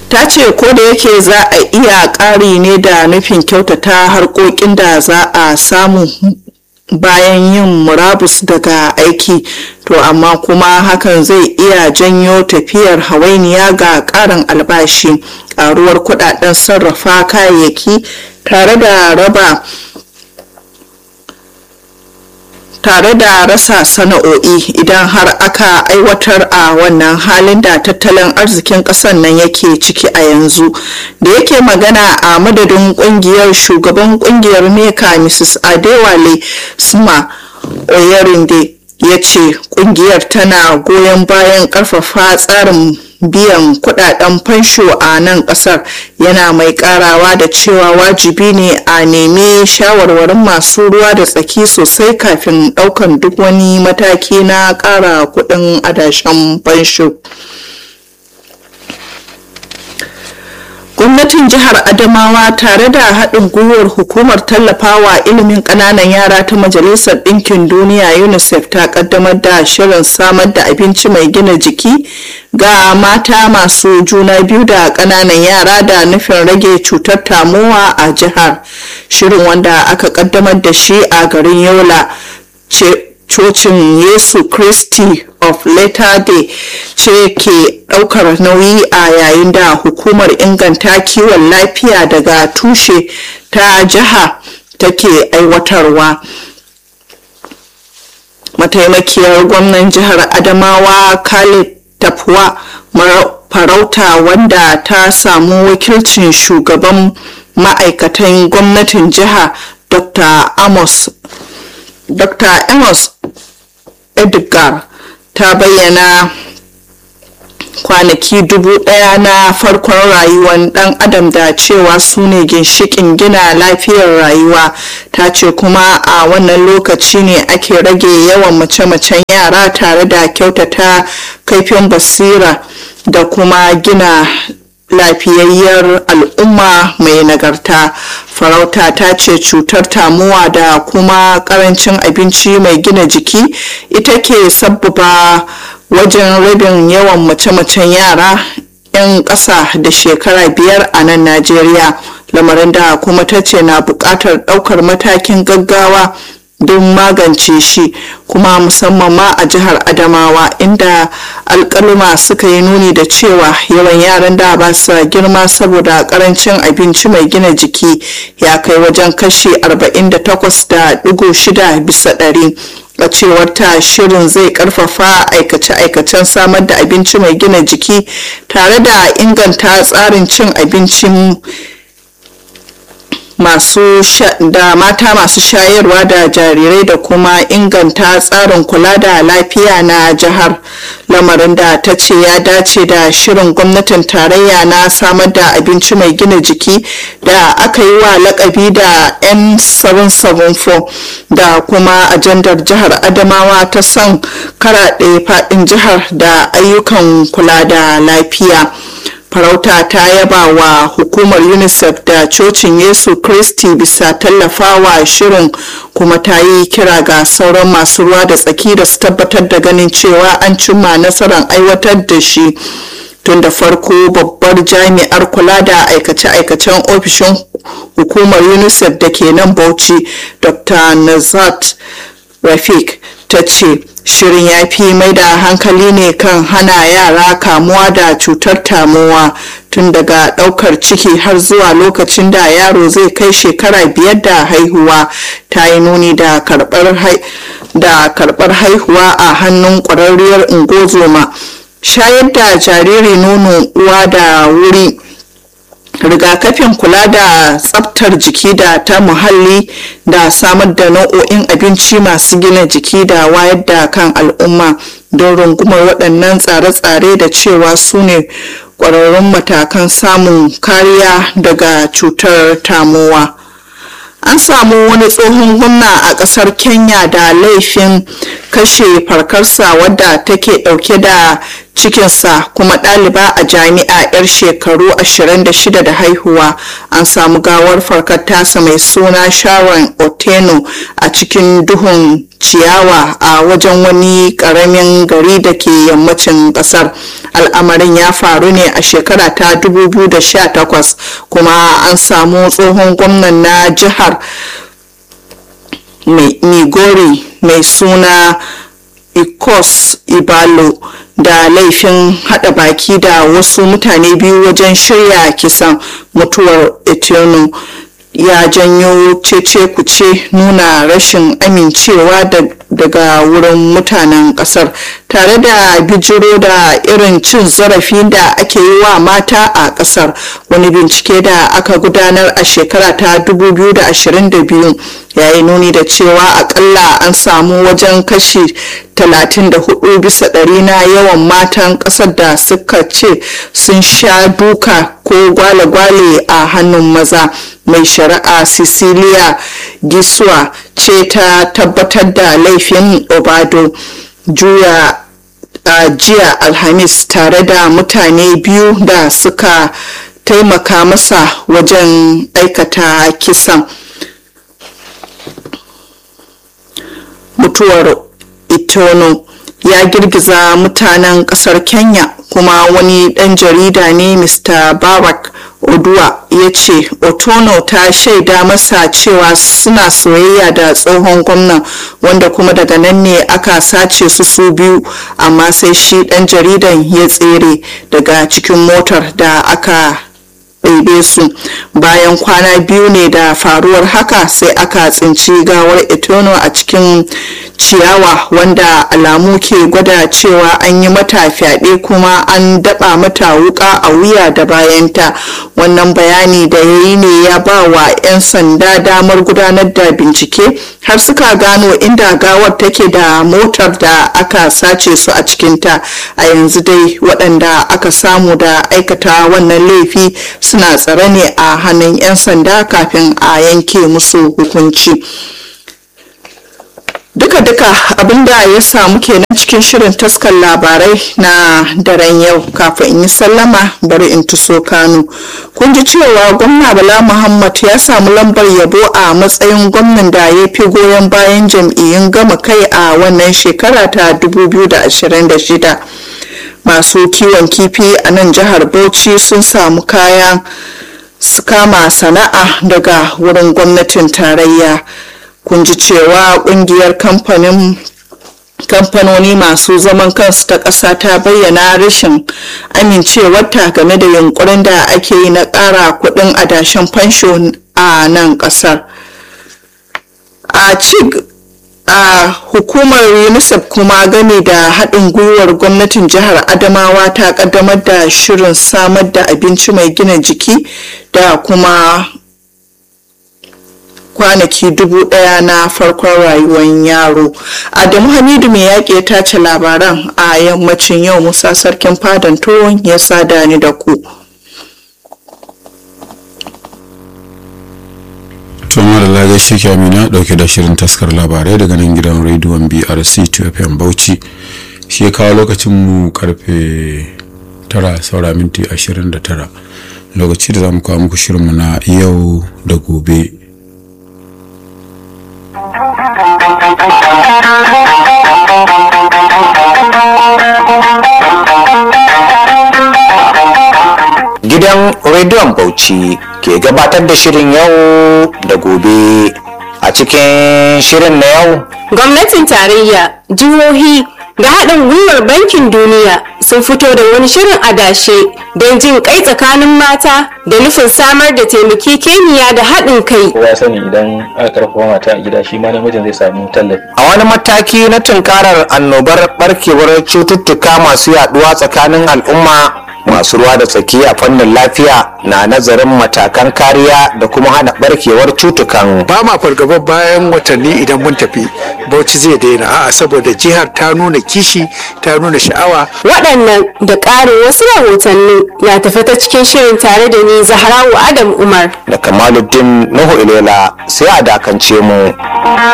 ta ce ko da yake za a iya ƙari ne da nufin kyautata harkokin da za a samu bayan yin murabus daga aiki to amma kuma hakan zai iya janyo tafiyar hawainiya ga ƙarin albashi ƙaruwar kudaden sarrafa kayayyaki tare da raba tare da rasa sana'o'i idan har aka aiwatar a wannan halin da tattalin arzikin ƙasar nan yake ciki a yanzu da yake magana a madadin ƙungiyar shugaban ƙungiyar meka mrs adewale suma oyerinde ya ce ƙungiyar tana goyon bayan ƙarfafa tsarin biyan kudaden fansho a nan kasar yana mai karawa da cewa wajibi ne a nemi shawarwarin masu ruwa da tsaki sosai kafin daukan duk wani mataki na kara kudin adashen fansho gwamnatin jihar adamawa tare da haɗin gwiwar hukumar tallafawa ilimin ƙananan yara ta majalisar ɗinkin duniya unicef ta ƙaddamar da shirin samar da abinci mai gina jiki ga mata masu juna biyu da ƙananan yara da nufin rage cutar tamowa a jihar shirin wanda aka ƙaddamar da shi a garin yola cocin yesu christi of latter day ce ke daukar nauyi a yayin da hukumar inganta kiwon lafiya daga tushe ta jiha take aiwatarwa mataimakiyar gwamnan jihar adamawa khalid tafwa farauta wanda ta samu wakilcin shugaban ma'aikatan gwamnatin jiha dr amos dr amos edgar ta bayyana kwanaki dubu daya na farkon rayuwar dan adam da cewa su ne ginshikin gina lafiyar rayuwa ta ce kuma a wannan lokaci ne ake rage yawan mace-macen yara tare da kyautata kaifin basira da kuma gina lafiyayyar al'umma mai nagarta farauta ta ce cutar tamuwa da kuma karancin abinci mai gina jiki ita ke sabbaba wajen rabin yawan mace-macen yara 'yan ƙasa da shekara biyar a nan najeriya lamarin da kuma ta ce na buƙatar ɗaukar matakin gaggawa don magance shi kuma musamman ma a jihar adamawa inda alkaluma suka yi nuni da cewa yawan yaran da ba su girma saboda karancin abinci mai gina jiki ya kai wajen kashi 48.6 bisa ɗari a cewar ta shirin zai karfafa aikace-aikacen samar da abinci mai gina jiki tare da inganta tsarin cin abincin masu da mata masu shayarwa da jarirai da kuma inganta tsarin kula da lafiya na jihar lamarin da ta ce ya dace da shirin gwamnatin tarayya na samar da abinci mai gina jiki da aka yi wa lakabi da n774 da kuma ajandar jihar adamawa ta son karaɗe faɗin jihar da ayyukan kula da lafiya. farauta ta yaba wa hukumar unicef da cocin yesu kristi bisa tallafawa shirin kuma ta yi kira ga sauran masu ruwa da tsaki da su tabbatar da ganin cewa an cimma nasarar aiwatar da shi tun da farko babbar jami'ar kula da aikace-aikacen ofishin hukumar unicef da ke nan bauchi dr nazat rafik ta ce shirin ya fi mai da hankali ne kan hana yara kamuwa da cutar tamowa tun daga daukar ciki har zuwa lokacin da yaro zai kai shekara biyar da haihuwa ta yi nuni da karbar haihuwa a hannun kwararriyar ungozoma shayar da jariri nono uwa da wuri rigakafin kula da tsabtar jiki da ta muhalli da samar da nau'o'in abinci masu gina jiki da wayar da kan al'umma don rungumar waɗannan tsare-tsare da cewa su ne ƙwararrun matakan samun kariya daga cutar tamowa an samu wani tsohon gwamna a ƙasar kenya da laifin kashe farkarsa wadda take ɗauke da cikinsa kuma ɗaliba a jami'a 'yar shekaru 26 da haihuwa an samu gawar farkar tasa mai suna sharon oteno a cikin duhun ciyawa a wajen wani karamin gari da ke yammacin kasar al'amarin ya faru ne a shekara ta 2018 kuma an samu tsohon gwamnan na jihar migori mai suna ikos ibalo da laifin hada baki da wasu mutane biyu wajen shirya kisan mutuwar etino ya janyo cece kuce nuna rashin amincewa daga wurin mutanen kasar tare da bijiro da irin cin zarafi da ake yi wa mata a kasar wani bincike da aka gudanar a shekara ta 2022 ya yi nuni da cewa akalla an samu wajen kashi 34 bisa ɗari na yawan matan ƙasar da suka ce sun sha duka ko gwale-gwale a hannun maza mai shari'a cecilia giswa ce ta tabbatar da laifin obado juya a jiya alhamis tare da mutane biyu da suka taimaka masa wajen aikata kisan mutuwar itono ya girgiza mutanen kasar kenya kuma wani dan jarida ne mr barak oduwa ya ce otono ta shaida masa cewa suna soyayya da tsohon gwamnan wanda kuma daga nan ne aka sace su su biyu amma sai shi dan jaridan ya tsere daga cikin motar da aka ɗaibe su bayan kwana biyu ne da faruwar haka sai aka tsinci gawar etono a cikin ciyawa wanda alamu ke gwada cewa an yi mata fyaɗe kuma an daɓa mata wuƙa a wuya da bayanta wannan bayani da ya yi ne ya ba wa 'yan sanda damar gudanar da bincike har suka gano inda gawar take da motar da aka sace su a cikinta a yanzu dai waɗanda aka samu da aikata wannan laifi suna tsare ne a hannun 'yan sanda kafin a yanke musu hukunci duka-duka abinda ya samu kenan cikin shirin taskar labarai na daren yau kafin in yi sallama bari in tuso kano kun ji cewa gwamna bala muhammad ya samu lambar yabo a matsayin gwamnan da ya fi goyon bayan jam'iyyun gama kai a wannan shekara ta 2026 masu kiwon kifi a nan jihar bauchi sun samu kayan su kama sana'a daga wurin gwamnatin tarayya kun ji cewa kungiyar kamfanin kamfanoni masu zaman kansu ta ƙasa ta bayyana rashin amincewarta game da yunkurin da ake yi na ƙara kuɗin adashen fansho a nan ƙasar a cig a hukumar unicef kuma game da haɗin gwiwar gwamnatin jihar adamawa ta ƙaddamar da shirin samar da abinci mai gina jiki da kuma kwanaki dubu ɗaya na farkon rayuwar yaro adamu hamidu mai yaƙi ya tace labaran a yammacin yau musa sarkin fadan tuwon ya sada ni da ku tuma da lagar shi amina dauke da shirin taskar labarai daga nan gidan rediyon brc 2fm bauchi shi ya kawo lokacin mu karfe 9 saura minti 29 lokaci da za mu kawo muku shirinmu na yau da gobe gidan rediyon bauchi ke gabatar da shirin yau da gobe a cikin shirin na yau gwamnatin tarayya jihohi da haɗin gwiwar bankin duniya sun fito da wani shirin adashe don jin kai tsakanin mata da nufin samar da taimakekeniya da haɗin kai kowa sani idan aka karfafa mata a gida shi ma namijin zai samu tallafi a wani mataki na tunkarar annobar barkewar cututtuka masu yaduwa tsakanin al'umma masu ruwa da tsaki a fannin lafiya na nazarin matakan kariya da kuma hana barkewar cutukan ba ma fargaba bayan watanni idan mun tafi bauchi zai daina a'a saboda jihar ta nuna kishi ta nuna sha'awa waɗannan da ƙarin wasu rahotanni na tafi ta cikin shirin tare da ni zahrawu adam umar da kamaluddin nuhu ilela sai a dakance mu